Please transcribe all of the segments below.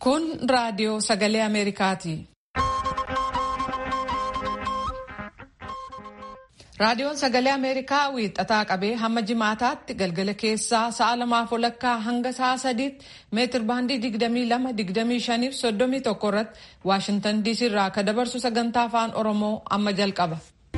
Kun raadiyoo sagalee Ameerikaati. Raadiyoon sagalee Ameerikaa wiixataa qabee hamma jimaataatti galgala keessaa sa'a lamaaf walakkaa hanga sa'a sadiitti meetir baandii 22-25 fi 31 irratti Waashintan DC irraa akka dabarsu sagantaa afaan Oromoo amma jalqaba.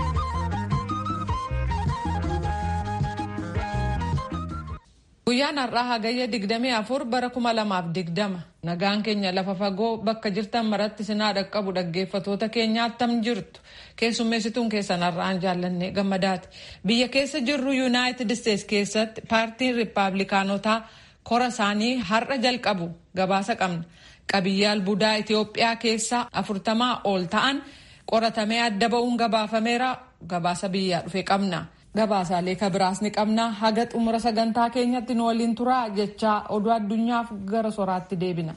Guyyaan har'aa hagayya 24 bara 2020 nagaan keenya lafa fagoo bakka jirtan maratti sinaa dhaqqabu dhaggeeffatoota keenyaattam jirtu keessummeessituun keessan har'aan jaallanne gammadaati. Biyya keessa jirru yuunaayitid isteets keessatti paartiin riippaabilikaanotaa kora isaanii har'a jalqabu gabaasa qabna. Qabiyyee albuudaa Itoophiyaa keessaa afurtamaa ol ta'an qoratamee adda ba'uun gabaafameera gabaasa biyyaa dhufe qabna. Gabaasaalee kabiraas ni qabna. Haga xumura sagantaa keenyatti nu waliin turaa jechaa oduu addunyaaf gara soraatti deebina.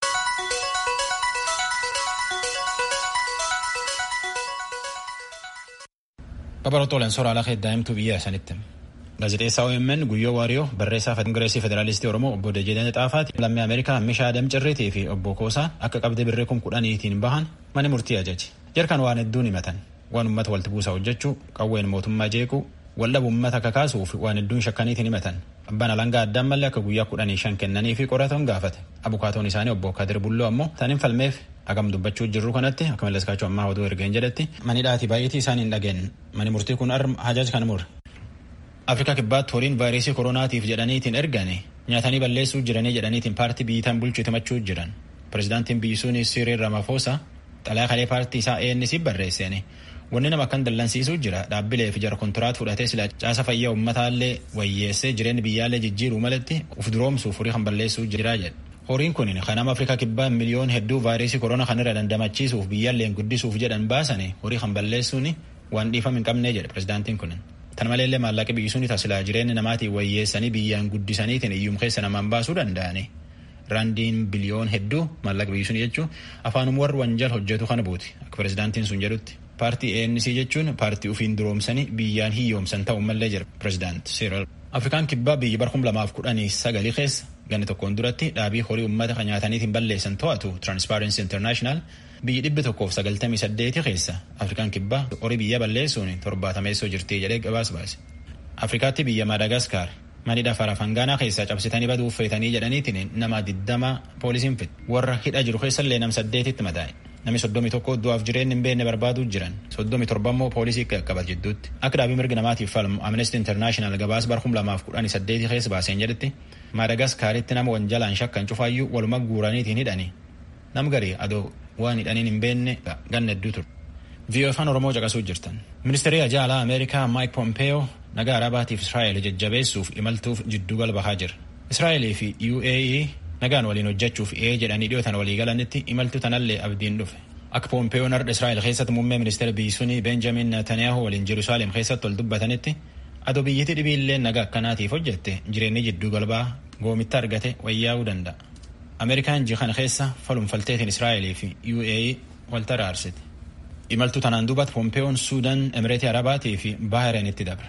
Babarootooleen soraa lafa daa'imtuu biyya sanitti. Gaazexeessaa OMN Guyyoo Waariyoo barreessaa Kongireesii Federaalistii Oromoo obbo Dejeedeen Xaafaati lammii Ameerikaa Mishaa Adam Cirriitii fi obbo Koosaa akka qabdee birree kun kudhaniitiin bahan mana murtii ajaje. Jarkaan waan hedduun himatan. Waan uummata walitti buusaa hojjechuu, qawween mootummaa jeequu, waldhabu uummata kakaasuuf waan hedduun shakkaniitiin himatan. Abbaan alangaa addaan mallee akka guyyaa kudhanii shan kennanii fi qoratan gaafate. Abukaatoon isaanii obbo Kadir Bulloo ammoo taniin falmeef agam dubbachuu jirru kanatti akka malleskaachuu ammaa oduu ergeen jedhetti manidhaati baay'eetii isaanii hin dhageen mani murtii kun arm hajaaj kan mure. Afrikaa kibbaatti horiin vaayirasii koronaatiif jedhaniitiin ergane nyaatanii balleessuu jiranii jedhaniitiin paartii biyyitaan bulchuu himachuu jiran. Pireezidaantiin biyyi sunis Siriil Ramaphosa xalayaa kalee paartii isaa ANC barreesseen wanni nama akkan dallansiisuu jira dhaabbilee fi jara kontiraat fudhatee sila caasa fayyaa ummataallee wayyeessee jireenya biyyaallee jijjiiruu malatti uf duroomsuuf horii kan balleessuu jira jedhe. Horiin kun kan nama Afrikaa kibbaa miliyoon hedduu vaayirasii korona kan irra dandamachiisuuf biyyaalleen guddisuuf jedhan baasane horii kan balleessuun waan dhiifama hin qabnee jedhe pireezidaantiin kun. Tan maleellee maallaqa biyyi suni tasilaa jireenya namaatiin wayyeessanii biyyaan guddisaniitiin iyyum keessa namaan baasuu danda'ani. Raandiin biliyoon hedduu maallaqa biyyi suni jechuun afaanuma warri wanjal hojjetu kana buuti akka pireezidaantiin sun jedhutti. Paartii ANC jechuun paartii ufiin duroomsanii biyyaan hiyyoomsan ta'uu mallee jira pireezidaant Siriil. Afrikaan kibbaa biyyi bara kuma lamaaf kudhanii sagalii keessa ganni tokkoon duratti dhaabii horii uummata kan nyaataniitiin balleessan to'atu Transparency International biyyi dhibbi tokkoof sagaltamii saddeeti keessa Afrikaan kibbaa horii biyya balleessuun torbaatameessoo jirti jedhee gabaas baase. Afrikaatti biyya Madagaskar manidha farafangaanaa keessaa cabsitanii baduuf feetanii jedhaniitiin nama diddama poolisiin fixe. Warra hidha jiru keessallee nam saddeetitti madaa'e. Namni soddomii tokko du'aaf jireenya hin beekne barbaaduu jiran soddomii torba immoo poolisii qaqqabat jidduutti akka dhaabii mirga namaatiif falmu Amnesty International gabaas bara kuma lamaaf kudhanii saddeetii keessa baaseen jedhetti Maadagaskaaritti nama wanjalaan shakkan cufaayyuu waluma guuraniitiin hidhani nam garii adoo waan hidhaniin hin beekne ganna hedduu ture. VOA afaan Oromoo caqasuu jirtan. Ministeerri ajaa alaa Ameerikaa Mike Pompeo nagaa Arabaatiif Israa'el jajjabeessuuf imaltuuf jidduu galbahaa jira. Israa'elii fi UAE nagaan waliin hojjechuuf ee jedhanii dhiyootan walii galanitti imaltu tanallee abdiin dhufe. Akka Pompeeyoon har'a Israa'el keessatti muummee ministeera biyyi sunii Benjamin Netanyahu waliin Jerusalem keessatti ol dubbatanitti adoo biyyatti dhibiillee nagaa akkanaatiif hojjette jireenyi jidduu galbaa goomitta argate wayyaa'uu danda'a. Ameerikaan ji'a kana keessa falumfalteetiin Israa'elii fi UAE wal taraarsite. Imaltuu tanaan duubatti Pompeeyoon Suudaan, Emireetii Arabaatii fi Baahirenitti dabra.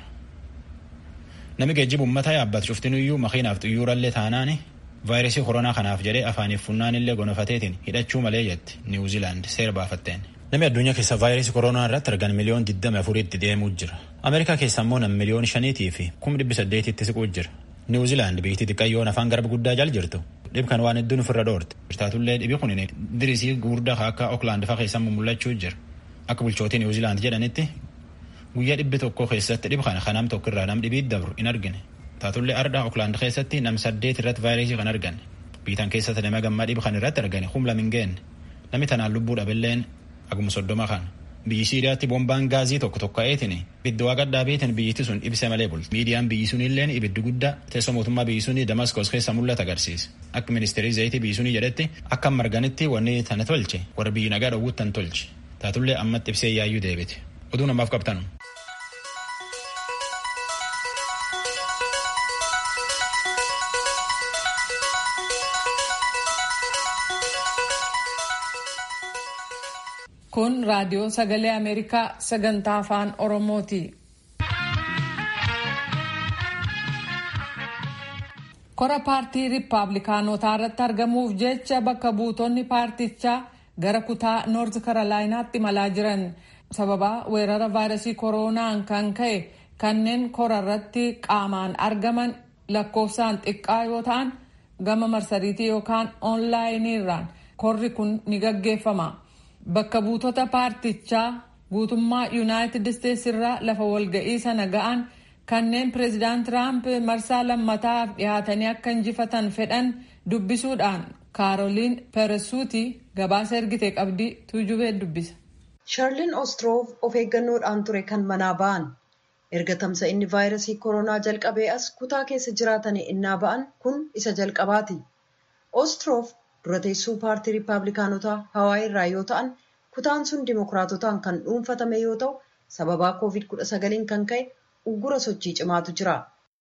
Namni geejjiba uummataa yaabbatu cuftinuyyuu makiinaaf xiyyoorallee taanaani vaayirasii koronaa kanaaf jedhee afaaniif funnaan illee gonofateetiin hidhachuu malee jetti niwuziilaand seera baafatteen. Namni addunyaa keessa vaayirasii koronaa irratti argan miliyoon 24tti deemuu jira. Ameerikaa keessa immoo nam miliyoon 5 fi 1800tti siquu jira. Niwuziilaand biyyi xiqqayyoon afaan garba guddaa jal jirtu. Dhib kan waan hedduun ofirra dhoorte. Taatullee dhibi kun dirisii gurguddaa akka Ookland fa'aa keessa mul'achuu jira. Akka bulchootii Niwuziilaand jedhanitti guyyaa dhibbi tokko keessatti dhib kana kanam tokko irraa nam dhibii dabru hin argine. Taatullee ardhaa Ookland keessatti nam saddeet irratti vaayirasii kan argan. Biitan keessatti nama gammaa dhib kan irratti argane humla min geenne. Namni tanaan lubbuu dhabilleen aguma soddoma kan. Biyyi Siiriyaatti boombaan gaazii tokko tokka'eetiin ibiddi waaqa dhaabeetiin biyyittii sun ibsa malee bulti. Miidiyaan biyyi sun illeen ibiddi guddaa teessoo mootummaa biyyi sunii Damaskos keessa mul'ata agarsiisa. Akka ministeerii zayitii biyyi sunii jedhetti akka marganitti wanni tana tolche warra biyyi nagaa dhowwuttan tolche. Taatullee ammatti ibsee yaayyuu deebite. Oduu namaaf qabtan. Kun raadiyoo sagalee Ameerikaa sagantaa afaan Oromooti. kora paartii riippaabilikaanotaa irratti argamuuf jecha bakka buutonni paartichaa gara kutaa noort karolaayinaatti imalaa jiran sababaa weerara vaayirasii kooroonaan kan ka'e kanneen kora irratti qaamaan argaman lakkoofsaan xiqqaa yoo ta'an gama marsariitii yookaan oonlaayiniirraan korri kun ni gaggeeffama bakka buutota paartichaa guutummaa yuunaayitid isteetsi irraa lafa walga'ii sana ga'an kanneen pireezidaant tiraamp marsaa lammataaf dhihaatanii akka injifatan fedhan dubbisuudhaan kaaroliin peresuuti gabaasa ergite qabdii tuujubee dubbisa. shaarliin ostroof of eeggannoodhaan ture kan manaa ba'an erga tamsa'inni vaayirasii koronaa jalqabee as kutaa keessa jiraatanii innaa ba'an kun isa jalqabaati ostroof dura teessuu paartii riippaabilikaanotaa hawaayii irraa yoo ta'an kutaan sun dimokiraatotaan kan dhuunfatame yoo ta'u sababaa koovid 19 kan ka'e uggura sochii cimaatu jira.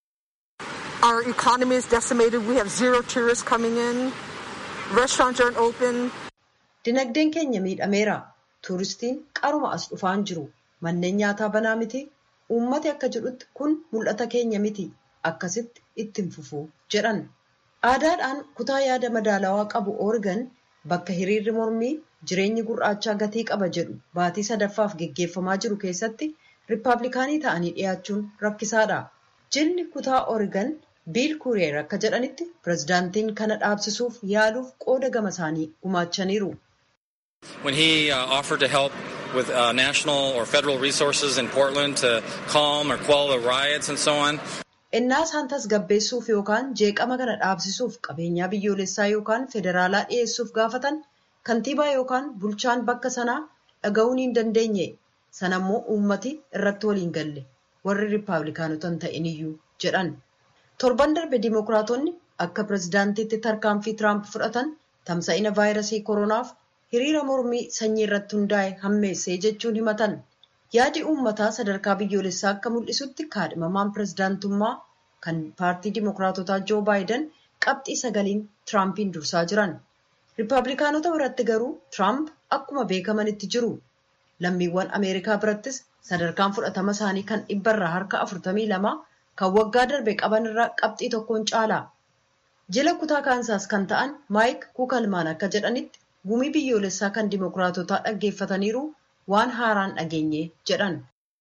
Our economy is decimated. We have zero tourists coming in. Restaurants aren't open. Dinagdeen keenya miidhameera. Tuuristiin qaruma as dhufaan jiru. Manneen nyaataa banaa miti. Uummati akka jedhutti kun mul'ata keenya miti. Akkasitti ittiin fufuu jedhan. Aadaadhaan kutaa yaada madaalawaa qabu Oregon bakka hiriirri mormii jireenyi gurraachaa gatii qaba jedhu baatii sadaffaaf geggeeffamaa jiru keessatti riippaabilikaanii ta'anii dhiyaachuun rakkisaadha. Jilli kutaa Oregon biil kuuriyeer akka jedhanitti pirezidaantiin kana dhaabsisuuf yaaluuf qooda gama isaanii gumaachaniiru. When he uh, offered to help with uh, national or federal resources in Portland to calm or quell the riots and so on. Innaa isaan tasgabbeessuuf yookaan jeeqama kana dhaabsisuuf qabeenyaa biyyoolessaa yookaan federaalaa dhiyeessuuf gaafatan kantiibaa yookaan bulchaan bakka sanaa dhaga'uun hin dandeenye. Sanammoo uummati irratti waliin galle warri riippaabilikaanotan ta'iniyyuu jedhan. Torban darbe dimokiraatonni akka pirezidaantiitti tarkaanfii Tiraamp fudhatan tamsa'ina vaayirasii koronaaf hiriira mormii sanyii irratti hundaa'e hammeessee jechuun himatan. Yaadi uummataa sadarkaa biyyoolessaa akka mul'isutti kaadhimamaan pirezidaantummaa kan paartii dimokiraatotaa Joo Baayiden qabxii sagaliin Tiraampiin dursaa jiran. Riippaabilikaanota biratti garuu Tiraamp akkuma beekamanitti jiru. Lammiiwwan Ameerikaa birattis sadarkaan fudhatama isaanii kan dhibbarraa harka afurtamii lama kan waggaa darbe qaban irraa qabxii tokkoon caala. Jila kutaa kaansaas kan ta'an Maayik Kuukalmaan akka jedhanitti gumii biyyoolessaa kan dimokiraatotaa dhaggeeffataniiru waan haaraan dhageenye jedhan.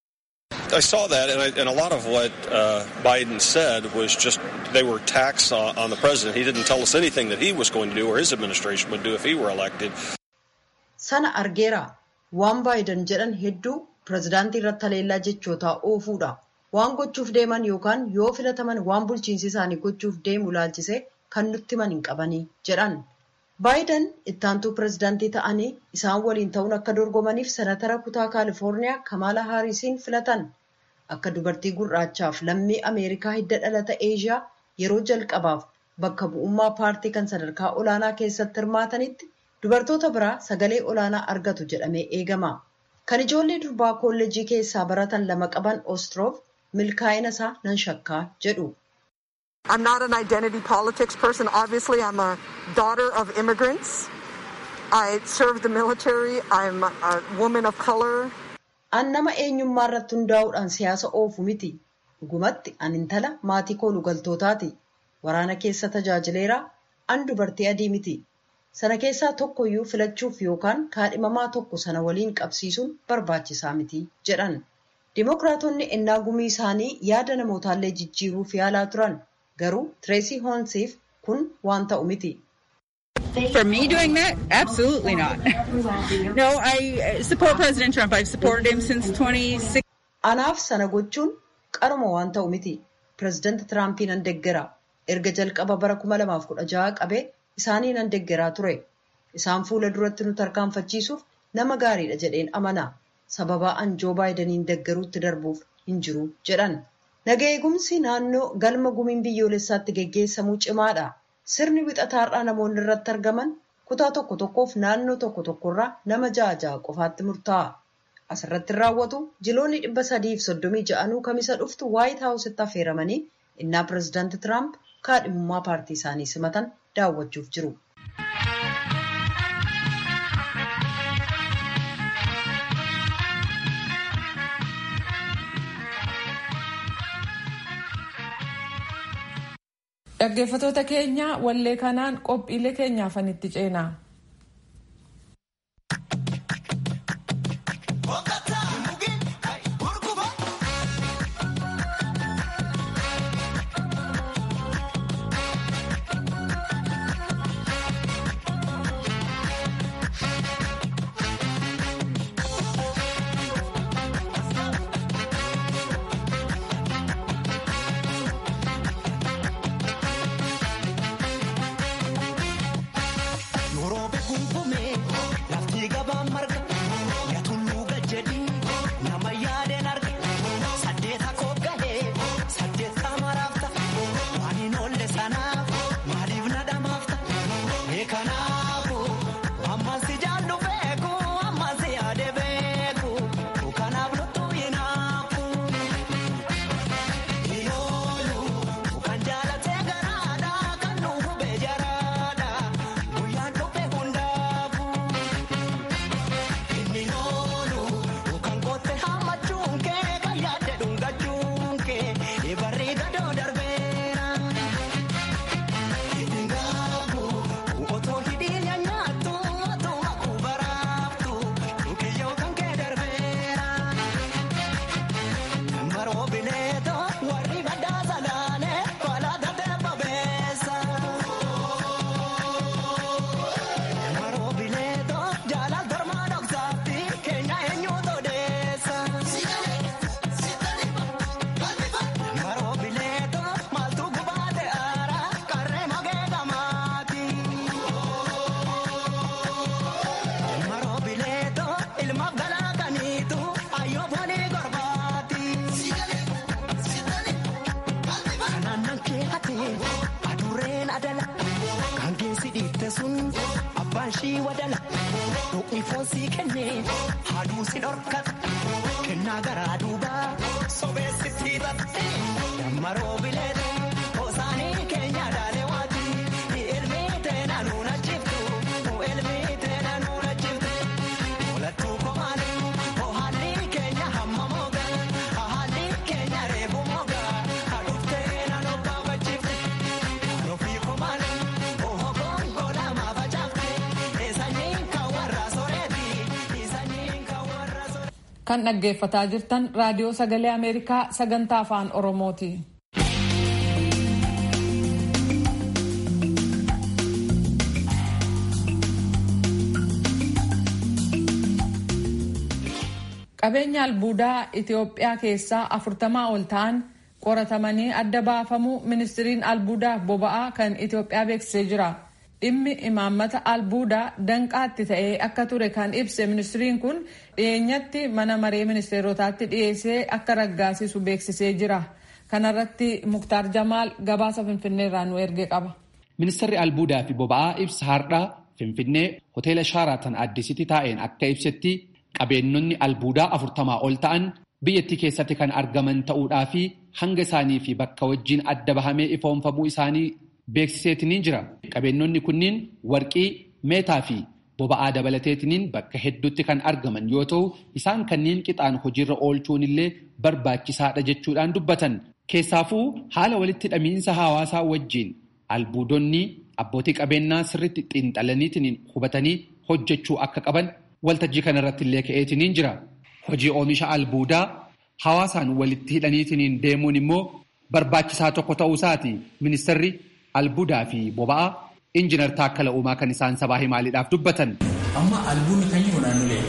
I saw that, and, I, and a lot of what uh, Biden said was just they were attacks on, on the president. He didn't tell us anything that he was going to do or his administration would do if he were elected. Sana argeera. Waan Baayiden jedhan hedduu pirezidaantii irratti haleellaa jechootaa oofuudha. Waan gochuuf deeman yookaan yoo filataman waan bulchiinsi isaanii gochuuf deemu laalchisee kan nutti himan hin qabanii jedhan. Baayiden ittaantuu pirezidaantii ta'anii isaan waliin ta'uun akka dorgomaniif senatara kutaa kaalifoorniyaa Kamaala Haarisiin filatan. Akka dubartii gurraachaaf lammii Ameerikaa hidda dhalata Eeshiyaa yeroo jalqabaaf bakka bu'ummaa paartii kan sadarkaa olaanaa keessatti hirmaatanitti dubartoota biraa sagalee olaanaa argatu jedhamee eegama. Kan ijoollee durbaa kolleejii keessaa baratan lama qaban Ostroof milkaa'ina isaa nan shakkaa jedhu. I'm not an identity politics person. Obviously, I'm a daughter of immigrants. I served the military. I'm a woman of color. An nama eenyummaa irratti hundaa'uudhaan siyaasa oofu miti. Dhugumatti an intala maatii kooluu galtootaati. Waraana keessa tajaajileera. An dubartii adii miti. Sana keessaa tokkoyyuu filachuuf yookaan kaadhimamaa tokko sana waliin qabsiisuun barbaachisaa miti jedhan. Dimookiraatonni ennaa gumii isaanii yaada namootaallee jijjiiruuf yaalaa turan. Garuu Tireesii Hoonsiif kun waan ta'u miti. For me doing that? Absolutely not. no, I support President Trump. I've supported him since 2016. Anaaf sana gochuun qaruma waan ta'u miti. Pireezidaanti Tiraampiin nan deggera. Erga jalqaba bara 2016 qabee isaanii nan deggeraa ture. Isaan fuula duratti nu tarkaanfachiisuuf nama gaariidha jedheen amana. Sababaa an Joo Baayidaniin deggeruutti darbuuf hin jiru jedhan. Naga eegumsi naannoo galma gumiin biyyoolessaatti geggeessamuu cimaadha. Sirni wixataarraa namoonni irratti argaman kutaa tokko tokkoof naannoo tokko tokkorraa nama ja'a ja'a qofaatti murtaa'a. Asirratti raawwatu jiloonni dhibba sadiif soddomii ja'anuu kamisa dhuftu waayit haawusitti affeeramanii innaa pireezidaanti Tiraamp kaadhimummaa paartii isaanii simatan daawwachuuf jiru. Dhaggeeffattoota keenya wallee kanaan qophiilee keenyaafan itti ceenaa. ishii wadala Dhuqni foon sii kenne haaduu si dhorkata kennaa garaa duubaa sobeessitti hidhate dammaroo bileete hosaanii keenya dhaalee waati ilmi teena nuuna jiftu ilmi teena nuuna jiftu olattuu komaale haalli keenya hamma mooga haalli keenya reebu mooga hadhuftee na nobbaa bachifte ofii komaale oho gongola maafacaafte eessanyiin kan warra soreeti eessanyiin kan warra soreeti. Kan dhaggeeffataa jirtan raadiyoo sagalee Ameerikaa sagantaa afaan Oromooti. Qabeenya albuudaa Itoophiyaa keessaa afurtamaa ol ta'an qoratamanii adda baafamuu ministiriin albuudaa boba'aa kan Itoophiyaa beeksisee jira. Dhimmi imaammata albuudaa danqaatti ta'ee akka ture kan ibse ministiriin kun dhiyeenyatti mana maree ministeerotaatti dhiyeessee akka raggaasisu beeksisee jira. Kanarratti Muktaar Jamaal gabaasa Finfinneerraa nu erge qaba. Ministeerri albuudaa fi boba'aa ibsa har'aa Finfinnee hoteela Shaaraatan Addisitti taa'een akka ibsetti qabeenyonni albuudaa afurtamaa ol ta'an biyyattii keessatti kan argaman ta'uudhaa fi hanga isaanii fi bakka wajjiin adda bahamee ifoonfamuu isaanii beeksiseetiniin jira. Qabeenyonni kunniin warqii, meetaa fi boba'aa dabalateetiniin bakka hedduutti kan argaman yoo ta'u isaan kanneen qixaan hojiirra oolchuun illee barbaachisaadha jechuudhaan dubbatan. Keessaafuu haala walitti hidhamiinsa hawaasaa wajjiin albuudonni abbootii qabeenyaa sirriitti xiinxalaniitiin hubatanii hojjechuu akka qaban waltajjii kanarratti illee ka'eetiniin jira. Hojii oomisha albuudaa hawaasaan walitti hidhaniitiin deemuun immoo barbaachisaa tokko ta'uu isaati ministeerri albuudaa fi boba'aa injiinar Taakkala Uumaa kan isaan sabaa himaaliidhaaf dubbatan. Amma albuudni kan jiru naannolee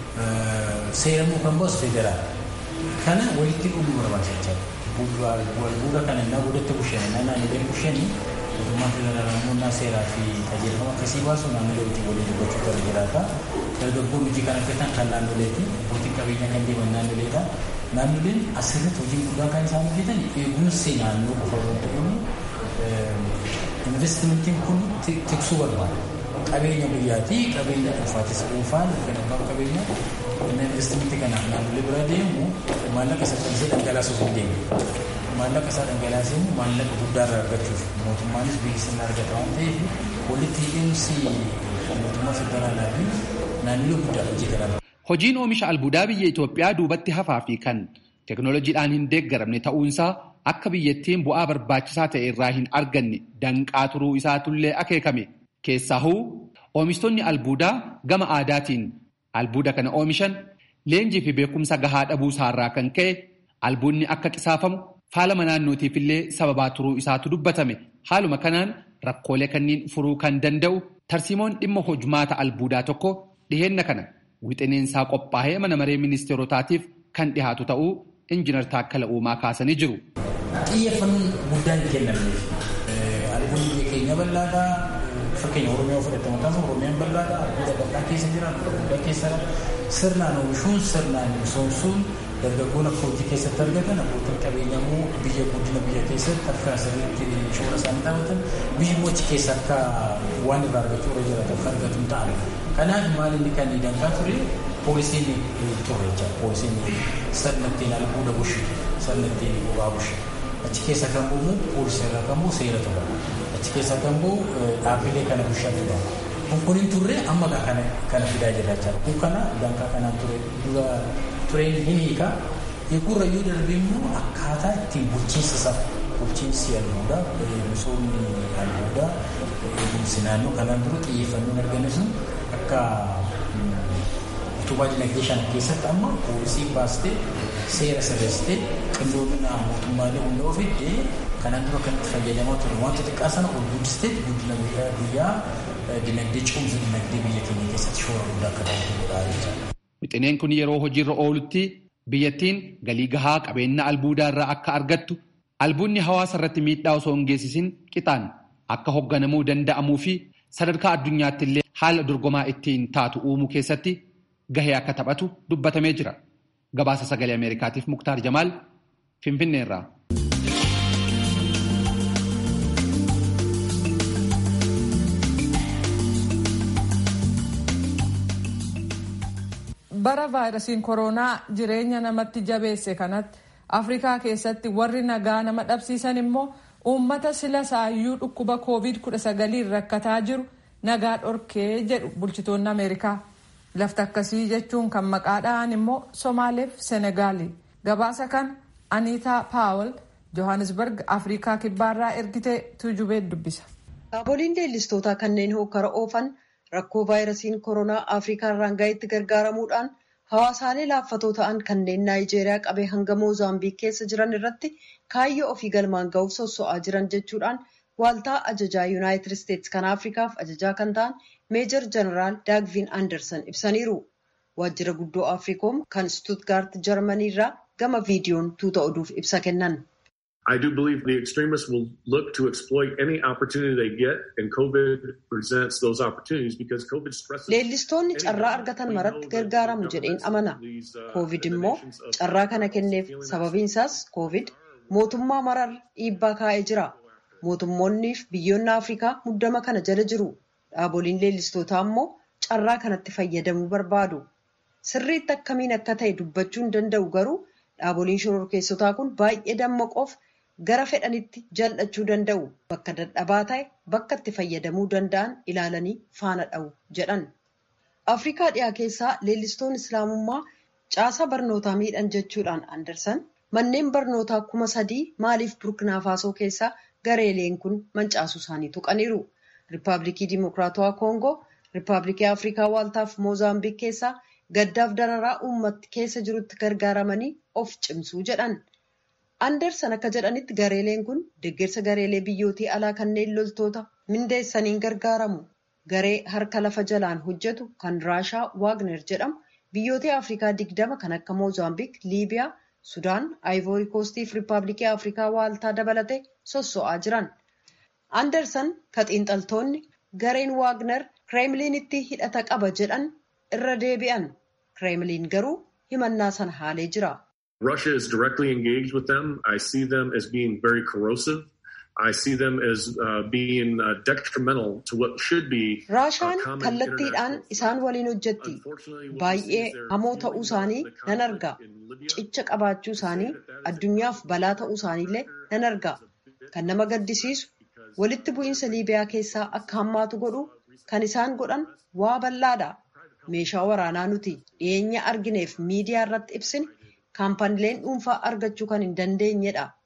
seeramuu kan baasu federaal. Kana walitti dhuguu barbaachisa. Albuuda kana innaa godhatti bushan innaa naannolee bushanii mootummaa federaalaa namoonni seeraa fi qajeelfama akkasii baasu naannolee wajjin waliin dubbachuu qaba jiraata. Dargaggoon hojii kan hojjetan kan naannoleeti. Abbootiin qabeenyaa kan deeman naannoleedha. Naannoleen asirratti hojii guddaa kan isaan hojjetan eegumsi naannoo qofa osoo hin investimentiin kun tiksuu barbaada. Qabeenya biyyaatii qabeenya dhuunfaatis dhuunfaan kan abbaan qabeenya inni investimentii kanaaf naannolee bira deemu maallaqa isa dhiisee dhangalaasuuf hin deemu. Maallaqa isaa dhangalaasee maallaqa guddaa irraa argachuuf mootummaanis biyyi sirna argata waan ta'eef walitti hidhiinsi mootummaa federaalaa fi naannolee guddaa hojjetan. Hojiin oomisha albuudaa biyya Itoophiyaa duubatti hafaa fi kan teeknooloojiidhaan hin deeggaramne ta'uunsaa akka biyyattiin bu'aa barbaachisaa ta'e irraa hin arganne danqaa turuu isaatullee akeekame. Keessaahuu oomishtoonni albuudaa gama aadaatiin albuuda kana oomishan leenjii fi beekumsa gahaa dhabuu isaarraa kan ka'e albuudni akka qisaafamu faalama naannootiif illee sababaa turuu isaatu dubbatame. Haaluma kanaan rakkoolee kanneen furuu kan danda'u tarsiimoon dhimma hojmaata albuudaa tokko dhiheenna kana wixineensaa qophaa'ee mana maree ministeerotaatiif kan dhihaatu ta'uu injinar Taakkala Uumaa kaasanii jiru. Xiyyeeffannoon guddaan kennameef albuudni biyya keenya bal'aadhaa fakkeenya Oromiyaa fudhatamu taasisu Oromiyaan bal'aadhaa albuuda bal'aa keessa jira albuuda guddaa keessa sirnaan oomishuun sirnaan misoomsuun dargaggoon akka hojii keessatti argatan abbootiin qabeenyaa immoo biyya guddina biyya keessatti akka sirriitti shoora isaanii taphatan biyyi immoo achi keessa akka waan irraa argachuu irra jiraatu akka argatu ta'an. Kanaaf maal inni kan danqaa ture poolisiin ture jechuudha. Poolisiin sirna ittiin albuuda bushi sirna ittiin bobaa bushi. Achi keessa kan bu'u poolisii irraa kan bu'u seera ture. Achi keessa kan bu'u dhaabbilee kana bushaa ture. Kun kun hin turre amma kana kana fidaa jira jechuudha. Kun kana danqaa kanaan ture dura tureen hin hiika. Eegurra yoo darbe immoo akkaataa ittiin bulchiinsa isaa bulchiinsi albuudaa misoomni albuudaa eegumsi naannoo kanaan dura xiyyeeffannoon argame sun akka utubaa dinagdee shan keessatti amma poolisiin baastee seera sirreessitee qindoomina mootummaalee hunda ofiitti kanaan dura kan itti fayyadamaa ture wanta xiqqaa sana ol guddistee guddina biyyaa dinagdee cimsa dinagdee biyya keenya keessatti shoora guddaa akka taasisu godhaa jechuudha. Wixineen kun yeroo hojiirra oolutti biyyattiin galii gahaa qabeenya albuudaa irraa akka argattu albuudni hawaasa irratti miidhaa osoo hin geessisin qixaan akka hoogganamuu danda'amuu fi sadarkaa addunyaatti illee haala dorgomaa ittiin taatu uumuu keessatti gahee akka taphatu dubbatamee jira. Gabaasa sagalee Ameerikaatiif Muktaar Jamaal Finfinneerraa. bara vaayirasiin koronaa jireenya namatti jabeesse kanatti afrikaa keessatti warri nagaa nama dhabsiisan immoo uummata sila saayyuu dhukkuba koovid 19 rakkataa jiru nagaa dhorkee jedhu bulchitoonni ameerikaa lafti akkasii jechuun kan maqaa dha'an immoo somaaleef senegaali gabaasa kan aniitaa paawul johannesburg afrikaa kibbaarraa ergitee tuujubee dubbisa. Dhaaboliin leellistootaa kanneen hokkara oofan rakkoo vaayirasiin koronaa afrikaa irraan gaheetti gargaaramuudhaan hawaasaalee laaffatoo ta'an kanneen naayijeeriyaa qabee hanga moozaambiik keessa jiran irratti kaayyoo ofii galmaan ga'uuf sosso'aa jiran jechuudhaan waaltaa ajajaa yuunaayitid isteetsi kan afrikaaf ajajaa kan ta'an meejor jeneraal daagvin anderson ibsaniiru waajjira guddoo afriikoom kan stuutgaart jarmanii irraa gama viidiyoon tuuta oduuf ibsa kennan. I do believe the extremists will look to exploit any opportunity they get, and COVID presents those opportunities because COVID stresses. Leellistoonni carraa argatan maratti gargaaramu jedheen amana. Covid immoo carraa kana kenneef sababiin isaas Covid mootummaa marar dhiibbaa kaa'ee jira. Mootummoonniif biyyoonni Afrikaa muddama kana jala jiru. Dhaaboliin leellistootaa immoo carraa kanatti fayyadamuu barbaadu. Sirriitti akkamiin akka ta'e dubbachuu hin danda'u garuu dhaaboliin shororkeessotaa kun baay'ee dammaqoof gara fedhanitti jal'achuu danda'u bakka dadhabaa ta'e bakka itti fayyadamuu danda'an ilaalanii faana dha'u jedhan. Afrikaa dhiyaa keessaa leellistoon islaamummaa caasaa barnootaa miidhan jechuudhaan Andersan manneen barnootaa kuma sadii maaliif burkina faasoo keessaa gareeleen kun mancaasuu isaanii tuqaniiru. Riippaabilikii Dimokiraatawaa Koongoo, Riippaabilikii Afrikaa Waaltaaf Moozaambiik keessaa gaddaaf dararaa uummatti keessa jirutti gargaaramanii of cimsuu jedhan. Andersan akka jedhanitti gareeleen kun deeggarsa gareelee biyyootii alaa kanneen loltoota mindeessaniin gargaaramu. Garee harka lafa jalaan hojjetu kan Raashaa Waagner jedhamu biyyoota Afrikaa digdama kan akka Moozaambiik, Liibiyaa, Sudaan, Aayivoori Koostii fi Riippaabilikii Afrikaa Waaltaa dabalatee sosso'aa jiran. Andersan ka xiinxaltoonni gareen Waagner Kireemliinitti hidhata qaba jedhan irra deebi'an. Kireemliin garuu himannaa sana haalee jira. Russia is directly engaged with them. I see them as being very corrosive. I see them as uh, being uh, detrimental to what should be. Raashaan kallattiidhaan isaan waliin hojjetti. Baay'ee hamoo ta'uu isaanii nan arga. Cicha qabaachuu isaanii addunyaaf balaa ta'uu isaaniillee nan arga. Kan nama gaddisiisu walitti bu'iinsa Liibiyaa keessaa akka hammaatu godhu kan isaan godhan waa bal'aadha. Meeshaa waraanaa nuti dhiyeenya argineef miidiyaa irratti ibsine kaampaniileen dhuunfaa argachuu kan hin dandeenyedha.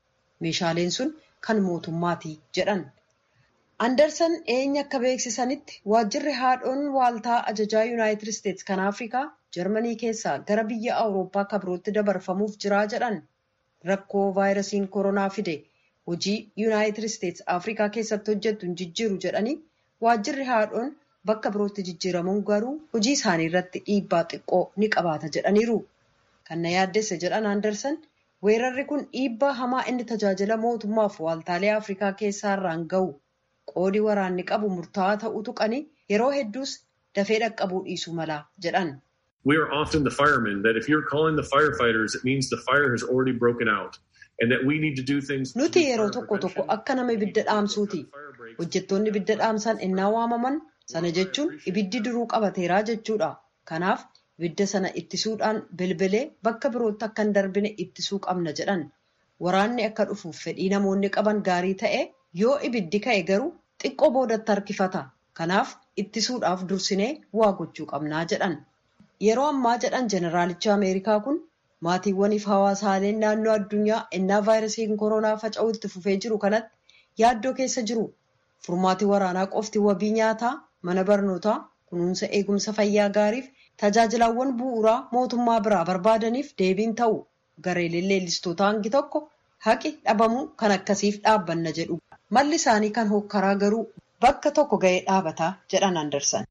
meeshaaleen sun kan mootummaati jedhan. Anderson eenyu akka beeksisanitti waajjirri haadhoon waaltaa ajajaa yuunaayitid isteetsi kan afrikaa jarmanii keessaa gara biyya awurooppaa kabirootti dabarfamuuf jiraa jedhan rakkoo vaayirasiin koronaa fide hojii yuunaayitid isteetsi afrikaa keessatti hojjettu hin jijjiiru jedhanii waajjirri haadhoon bakka birootti jijjiiramuun garuu hojii isaanii irratti dhiibbaa xiqqoo ni qabaata jedhaniiru. Kan na yaaddesse jedhan Anderson weerarri kun dhiibbaa hamaa inni tajaajila mootummaaf waaltaalee afrikaa keessaa irraan gahu qoodi waraanni qabu murtaa'aa ta'uu tuqanii yeroo hedduus dafee dhaqqabuu dhiisuu mala jedhan. We are often the firemen that if you're calling the firefighters, it means the fire has already broken out and that we need to do things. Nuti yeroo tokko tokko akka nama ibidda dhaamsuuti. Hojjettoonni ibidda dhaamsan innaa waamaman sana jechuun ibiddi duruu qabateeraa jechuudha. Kanaaf ibidda sana ittisuudhaan bilbilee bakka birootti akka hin darbine ittisuu qabna jedhan. Waraanni akka dhufuuf fedhii namoonni qaban gaarii ta'e yoo ibiddi ka'e garuu xiqqoo boodatti harkifata. Kanaaf ittisuudhaaf dursinee waa gochuu qabnaa jedhan. Yeroo ammaa jedhan jeneraalichi Ameerikaa kun maatiiwwaniif hawaasaaleen naannoo addunyaa innaa vaayirasiin koronaa faca'uu itti fufee jiru kanatti yaaddoo keessa jiru. Furmaati waraanaa qofti wabii nyaataa, mana barnootaa, kunuunsa eegumsa fayyaa gaariif tajaajilawwan bu'uuraa mootummaa biraa barbaadaniif deebiin ta'u gareeleen leellistoota hangi tokko haqi dhabamuu kan akkasiif dhaabbanna jedhu. Malli isaanii kan hokkaraa garuu bakka tokko ga'ee dhaabataa jedhan Andersan.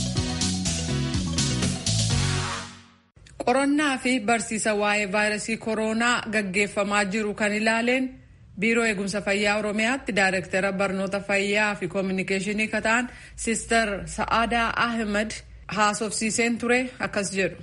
Qorannaa fi barsiisa waa'ee vaayirasii koronaa gaggeeffamaa jiru kan ilaaleen biiroo eegumsa fayyaa oromiyaatti daayirektara barnoota fayyaa fi koominikeeshinii kan ta'an siistar sa'aadaa ahmed haasofsiiseen ture akkas jedhu.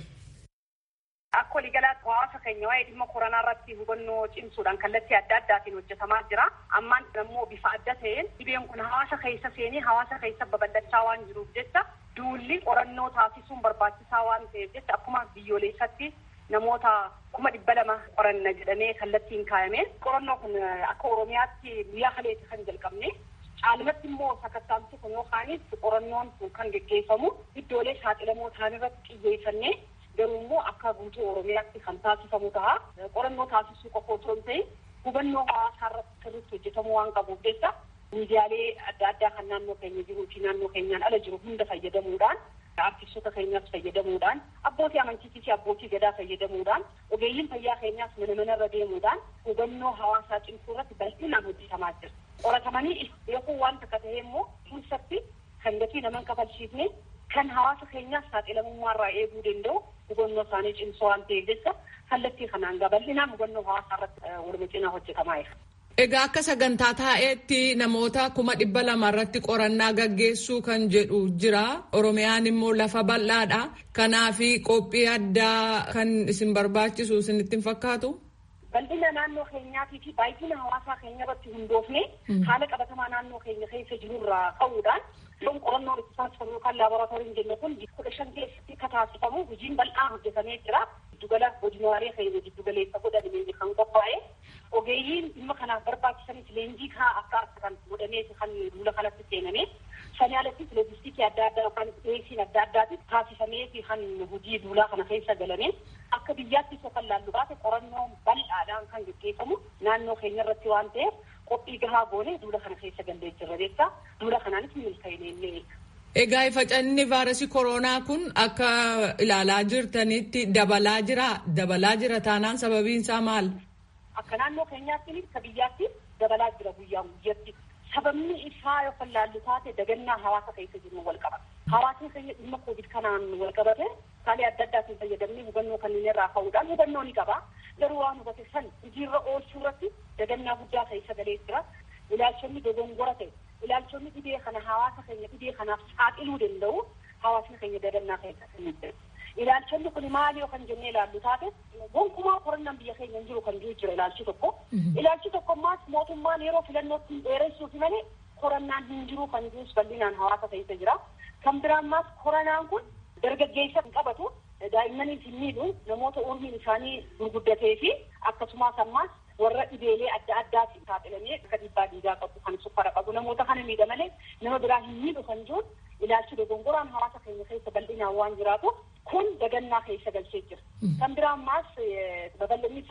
Akka waliigalaatti hawaasa keenya waa'ee dhimma koronaa irratti hubannoo cimsuudhaan kallattii adda addaatiin hojjetamaa jira. Ammaan immoo bifa adda ta'een dhibeen kun hawaasa keessa seenee hawaasa keessa babal'achaa waan jiruuf jecha duulli qorannoo taasisuun barbaachisaa waan ta'eef jecha akkuma biyyoolessatti namoota kuma dhibba lama qoranna jedhamee kallattiin kaayame. Qorannoo kun akka Oromiyaatti guyyaa kaleetti kan jalqabne. Caalmatti immoo sakattaamsi kun yookaanis qorannoon kun kan geggeeffamu iddoolee saaxilamoo ta'an irratti xiyyeeffannee garuu immoo akka guutuu Oromiyaatti kan taasifamu ta'a. Qorannoo taasisuu qofa otoo hin ta'in hubannoo hawaasaa irratti sirriitti hojjetamuu waan qabuuf jecha miidiyaalee adda addaa kan naannoo keenya jiruu fi naannoo keenyaan ala jiru hunda fayyadamuudhaan artistoota keenyaas fayyadamuudhaan abbootii amantiitii fi abbootii gadaa fayyadamuudhaan ogeeyyiin fayyaa keenyaas mana manarra deemuudhaan hubannoo hawaasaa cimsuu irratti bal'inaan hojjetamaa jira. Qoratamanii beekuun waan takka ta'e immoo keessatti kan gatii nama hin kafalchiifne kan hawaasa keenyaas saaxilamummaarraa eeguu danda'u hubannoo isaanii cimsuu waan ta'eef jecha kallattii kanaan bal'inaan hubannoo hawaasaa irratti waluma cinaa hojjetamaa jira. Egaa akka sagantaa taa'eetti namoota kuma dhibba lama irratti qorannaa gaggeessuu kan jedhu jira. Oromiyaan immoo lafa bal'aadha. Kanaaf qophii addaa kan isin barbaachisu isinitti hin fakkaatu? Bal'ina naannoo keenyaatii fi baay'ina hawaasaa keenya irratti hundoofne haala qabatamaa naannoo keenya keessa jirurraa ka'uudhaan yoon qorannoon itti taasifamu yookaan laaboraatooriin jennu kun kudha shan keessatti akka taasifamu hojiin bal'aan hojjetamee jira. Giddugala godinaalee keenya giddugaleessa godhamee kan qophaa'e ogeeyyiin dhimma kanaaf barbaachisanis leenjii kaa akka akka kan godhamee kan duula kanatti seename sanii alattis loojistiikii adda addaa yookaan dhiyeessiin adda addaatis taasifamee fi kan hojii duulaa kana keessa galame akka biyyaattis yookaan laallu baate qorannoo bal'aadhaan kan gaggeeffamu naannoo keenya irratti waan ta'eef qophii gahaa goone duula kana keessa gallee jirra jecha duula kanaanis milkaa'inee illee Egaa facanni vaayirasii koronaa kun akka ilaalaa jirtanitti dabalaa jira. Dabalaa jira taanaan sababiin isaa maal? Akka naannoo keenyaatti akka biyyaatti dabalaa jira guyyaan guyyatti. Sababni isaa yookaan laallu taate dagannaa hawaasa keessa jiru wal qabata. Hawaasni keenya dhimma kovid kanaan wal qabate saalee adda addaatiin fayyadamnee hubannoo kanneen irraa ka'uudhaan hubannoo ni qaba. Garuu waan hubate san hojiirra oolchuu irratti dagannaa guddaa keessa galee jira. Ilaalchonni dogongora ta'e ilaalchonni dhibee kana hawaasa keenya dhibee kanaaf saaxiluu danda'u hawaasni keenya dagannaa keessa kan jiru. Ilaalchonni kun maali yoo kan jennee ilaallu taate gonkumaa qorannaan biyya keenya hin jiru kan jiru jira ilaalchi tokko. Ilaalchi tokko ammaas mootummaan yeroo filannootti dheeressuuf malee qorannaan hin jiru kan jirus bal'inaan hawaasa keessa jira. Kan biraa ammaas koronaan kun dargaggeessa hin qabatu daa'immaniif hin miidhu namoota umriin isaanii gurguddatee fi akkasumas ammaas warra dhibeelee adda addaatiin saaxilamee akka dhiibbaa dhiigaa qabu kan sukkara qabu namoota kana miidha malee nama biraa hin miidhu kan jiru ilaalchi dogongoraan hawaasa keenya keessa bal'inaan waan jiraatu kun dagannaa keessa galchee jira. Kan biraa ammaas babal'inni isaa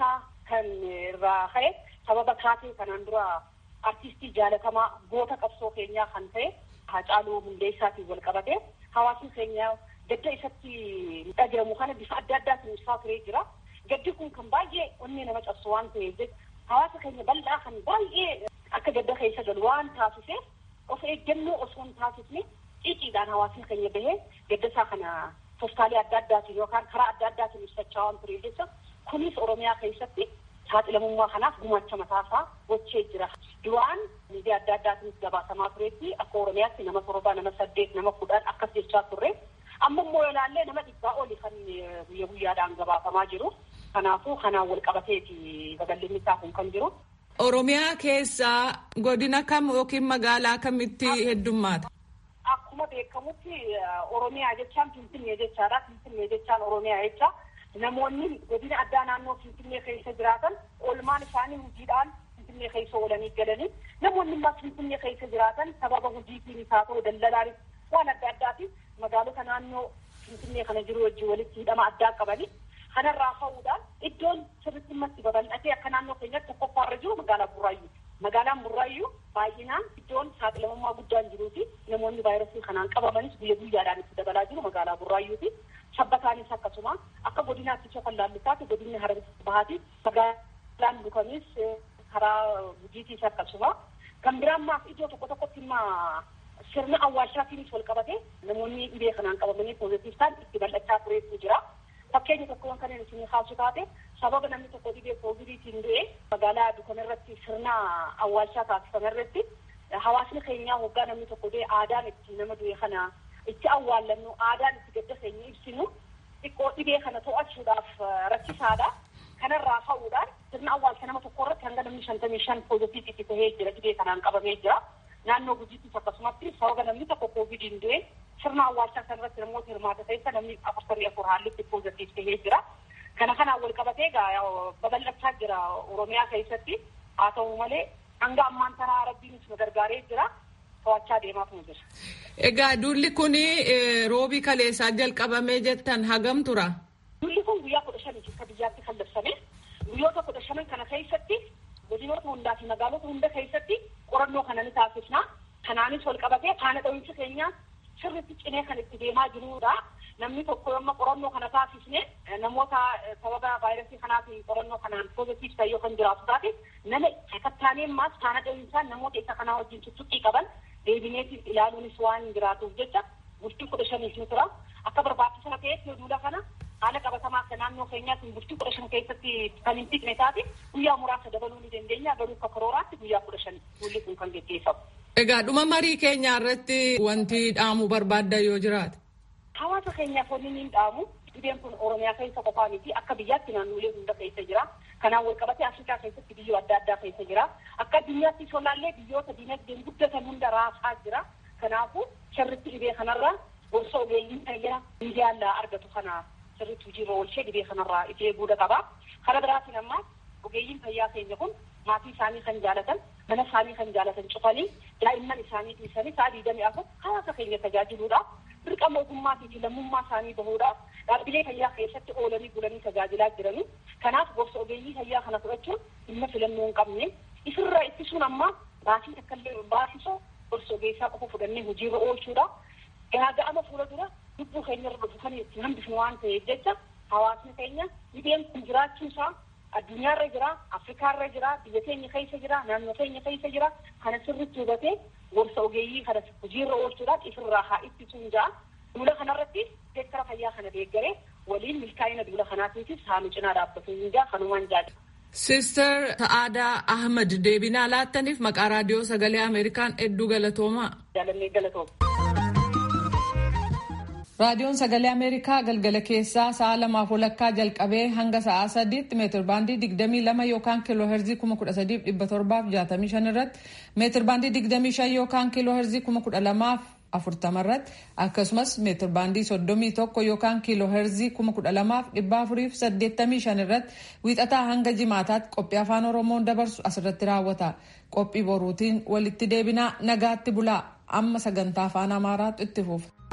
kan irraa ka'e sababa kaatee kanaan dura artistii jaalatamaa goota qabsoo keenyaa kan ta'e Haacaaluu Hundeessaatiin wal qabatee hawaasni keenya gadda isatti dhagahamu kana bifa adda addaatiin ibsaa turee jira. Gaddi kun kan baay'ee onnee nama cabsu waan ta'eef hawaasa keenya bal'aa kan baay'ee akka gadda keessa galu waan taasiseef of eeggannoo osoo hin taasisne xiiqiidhaan hawaasni keenya bahee gadda isaa kana toftaalee adda addaatiin yookaan karaa adda addaatiin ibsachaa waan turee jecha kunis Oromiyaa keessatti saaxilamummaa kanaaf gumaacha mataasaa gochee jira. Duraan miidiyaa adda addaatiinis gabaasamaa tureetti akka Oromiyaatti nama torba, nama saddeet, nama kudhan akkas jechaa turre. Amma immoo ilaallee nama dhibbaa oli kan guyya guyyaadhaan gabaasamaa jiru. Kanaafuu kanaan wal qabateeti babal'inni isaa kun kan jiru. Oromiyaa keessaa godina kam yookiin magaalaa kamitti heddummaata? Akkuma beekamutti Oromiyaa jechaan Finfinnee jechaadha. Finfinnee jechaan Oromiyaa jecha. Namoonni godina addaa naannoo Finfinnee keessa jiraatan oolmaan isaanii hojiidhaan Finfinnee keessa oolanii galanii namoonni immoo Finfinnee keessa jiraatan sababa hojiitiin isaa ta'u daldalaanis waan adda addaatiin magaalota naannoo Finfinnee kana jiru wajjin walitti hidhama addaa qabanii kanarraa ka'uudhaan iddoon sirriitti matti babal'atee akka naannoo keenyatti tokkoffaarra jiru magaalaa Burraayyuu. Magaalaan Burraayyuu baay'inaan iddoon saaxilamummaa guddaan jiruu fi namoonni vaayirasii kanaan qabamanis guyya guyyaadhaan itti dabalaa jiru magaalaa Burraayyuuti. Sabbataanis akkasuma akka godinaatti kan laallisaati godinni harargee bahaati magaalaan Dukamis karaa gujiitiis akkasuma kan biraan maaf iddoo tokko tokkotti immoo sirna awwaalchaatiinis wal qabate namoonni dhibee kanaan qabamanii poozitiif ta'an itti bal'achaa tureetu jira. Fakkeenya tokkoon kan isin kaasu taate sababa namni tokko dhibee kovidiitiin du'e magaalaa Dukam irratti sirna awwaalchaa taasifame irratti hawaasni keenyaa hoggaa namni tokko du'e aadaan itti nama du'e kana itti awwaallannu aadaan itti gadda keenya ibsinu xiqqoo dhibee kana to'achuudhaaf rakkisaadha. Kanarraa ka'uudhaan sirna awwaalcha nama tokko irratti hanga namni shantamii shan poozitiif itti tahee jira dhibee kanaan qabamee jira. Naannoo gujiittis akkasumatti sababa namni tokko koovidiin du'e sirna awwaalchaa kanarratti namoota hirmaata keessa namni afurtamii afur haallitti poozitiif tahee jira. Kana kanaan wal qabatee egaa babal'achaa jira Oromiyaa keessatti haa ta'u malee hanga ammaan tanaa rabbiinis nu gargaaree jira. to'achaa deemaatu jira. Egaa duulli kun roobii kaleessaa jalqabamee jettan hagam tura? Duulli kun guyyaa kudha shanii akka biyyaatti kan labsame guyyoota kudha shanan kana keessatti godinoota hundaa fi magaalota hunda keessatti qorannoo kana ni taasisna. Kanaanis wal qabatee faana dhawiinsa keenya sirriitti cinee kan itti deemaa jirudha. Namni tokko yommuu qorannoo kana taasisne namoota sababa vaayirasii kanaatiin qorannoo kanaan poozitiif ta'e yoo kan jiraatu taate nama sakattaanee ammaas faana dhawiinsaan namoota isa kanaa wajjin tuttuqqii qaban deebineetiif ilaaluunis waan jiraatuuf jecha bultii kudha shaniif ni tura. Akka barbaachisaa ta'etti duula kana haala qabatamaa akka naannoo keenyaatiin bultii kudha shan keessatti kan hin dhiqne taate guyyaa muraasa dabaluu ni dandeenya garuu akka karooraatti guyyaa kudha shan duulli kun kan geggeeffamu. Egaa dhuma marii keenyaa irratti wanti dhaamuu barbaadda yoo jiraate. Hawaasa keenyaaf wanni ni dhaamu dhibeen kun Oromiyaa keessa qofaa miti akka biyyaatti naannolee hunda keessa jira. Kanaan wal qabatee Afrikaa keessatti biyyoo adda addaa keessa jira. Akka addunyaatti solaallee biyyoota dinagdeen guddatan hunda raasaa jira. Kanaafuu sirriitti dhibee kanarraa gorsa ogeeyyiin fayyaa miidiyaan argatu kana sirriitti hojiirra oolchee dhibee kanarraa itti eeguudha qaba. Kana biraatiin ammaa ogeeyyiin fayyaa keenya kun maatii isaanii kan jaalatan mana isaanii kan jaalatan cufanii daa'imman isaanii dhiisanii sa'a digdamii afur hawaasa keenya tajaajiluudhaaf dirqama ogummaatii fi lammummaa isaanii bahuudhaaf dhaabbilee fayyaa keessatti oolanii bulanii tajaajilaa jiranii kanaaf gorsa ogeeyyii fayyaa kana fudhachuun dhimma filannoo hin qabne isirraa ittisuun amma baasii takkallee baasisoo gorsa ogeessaa qofa fudhannee hojiirra oolchuudha gaaga'ama fuula dura lubbuu keenya irra dhufu kan itti hambifnu waan ta'eef jecha hawaasni keenya dhibeen kun jiraachuu isaa addunyaarra jira afrikaarra jira biyya keenya keessa jira naannoo keenya keessa jira kana sirriitti hubatee gorsa ogeeyyii kana hojiirra oolchuudhaan ifirraa haa ittisuun ja'a duula kanarratti seektara fayyaa kana deeggaree waliin milkaa'ina duula kanaatiifis haa nu cinaa dhaabbatuun ja'a kanumaan jaadha. Sister Sa'aadaa Ahmad deebinaa laattaniif maqaa raadiyoo sagalee Ameerikaan hedduu galatoomaa. Jaalannee galatooma. Raadiyoon sagalee Ameerikaa galgala keessaa sa'a lamaaf walakkaa jalqabee hanga sa'a sadiitti meetir baandii digdamii lama yookaan kiiloo heerzii kuma kudha sadiif dhibba torbaaf jaatamii shan irratti meetir baandii digdamii shan yookaan kiiloo heerzii kuma kudha lamaaf afurtama irratti akkasumas meetir baandii soddomii tokko yookaan kiiloo heerzii kuma kudha lamaaf dhibba afuriif saddeettamii shan irratti wiixataa hanga jimaataatti qophii afaan oromoon dabarsu asirratti raawwata qophii boruutiin walitti deebinaa nagaatti bulaa amma sagantaa afaan amaaraatu itti fufa.